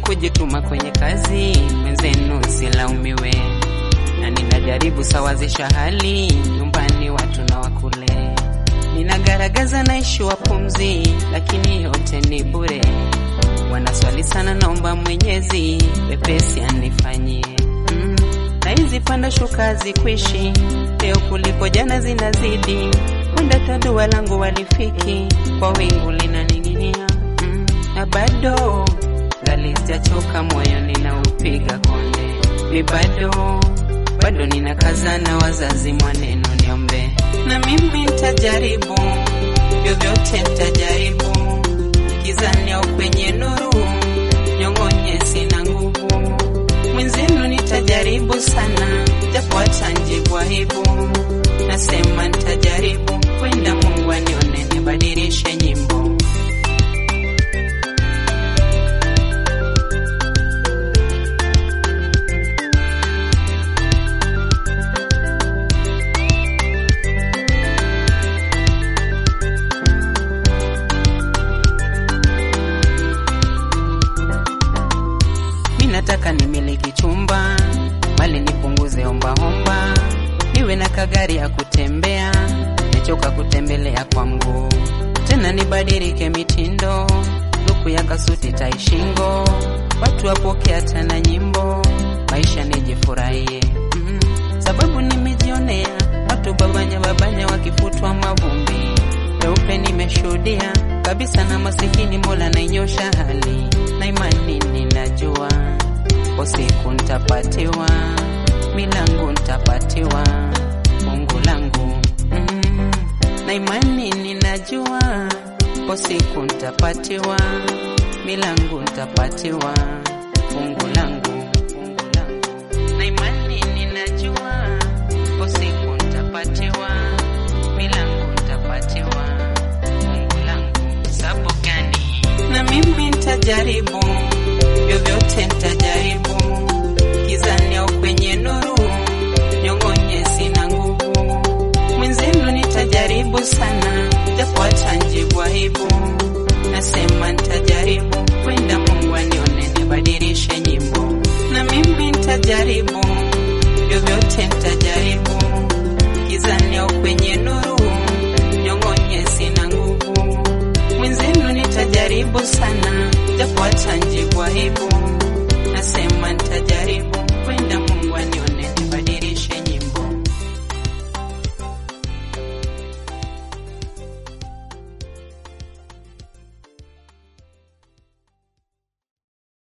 kujituma kwenye kazi, mwenzenu silaumiwe, na ninajaribu sawazisha hali nyumbani, watu na wakule, ninagaragaza naishi wa pumzi, lakini yote ni bure. Wanaswali sana, naomba Mwenyezi wepesi anifanyie mm. na hizi panda shuka zikwishi leo kuliko jana zinazidi, wenda tadua langu walifiki kwa wingu linaning'inia mm. na bado ngali sijachoka, moyo ninaupiga konde, mi bado bado ninakazana, wazazi mwaneno niombe, na mimi nitajaribu vyovyote, nitajaribu gizani au kwenye nuru, nyong'onye sina nguvu, mwenzenu nitajaribu sana, japo atanjibu aibu, nasema nitajaribu, kwenda Mungu anione, nibadilishe nyimbo nataka nimiliki chumba, mali nipunguze ombaomba, niwe na kagari ya kutembea, nimechoka kutembelea kwa mguu, tena nibadilike mitindo, luku ya kasuti taishingo, watu wapokea tena nyimbo, maisha nijifurahie mm, sababu nimejionea watu babanya babanya wakifutwa mavumbi, peupe nimeshuhudia kabisa, na masikini Mola nainyosha hali na imani ninajua kwa siku ntapatiwa, milangu ntapatiwa, fungu langu mm, na imani ninajua, kwa siku ntapatiwa, milangu ntapatiwa, fungu langu, fungu langu, na imani ninajua, kwa siku ntapatiwa, milangu ntapatiwa, fungu langu, sababu gani? Na mimi ntajaribu vyovyote nitajaribu, gizani au kwenye nuru, nyong'onye sina nguvu, mwenzenu nitajaribu sana, japo atanjibu aibu, nasema nitajaribu, kwenda Mungu anione, nibadilishe nyimbo, na mimi nitajaribu, vyovyote nitajaribu, gizani au kwenye nuru, nyong'onye sina nguvu, mwenzenu nitajaribu sana, japo atanjibu aibu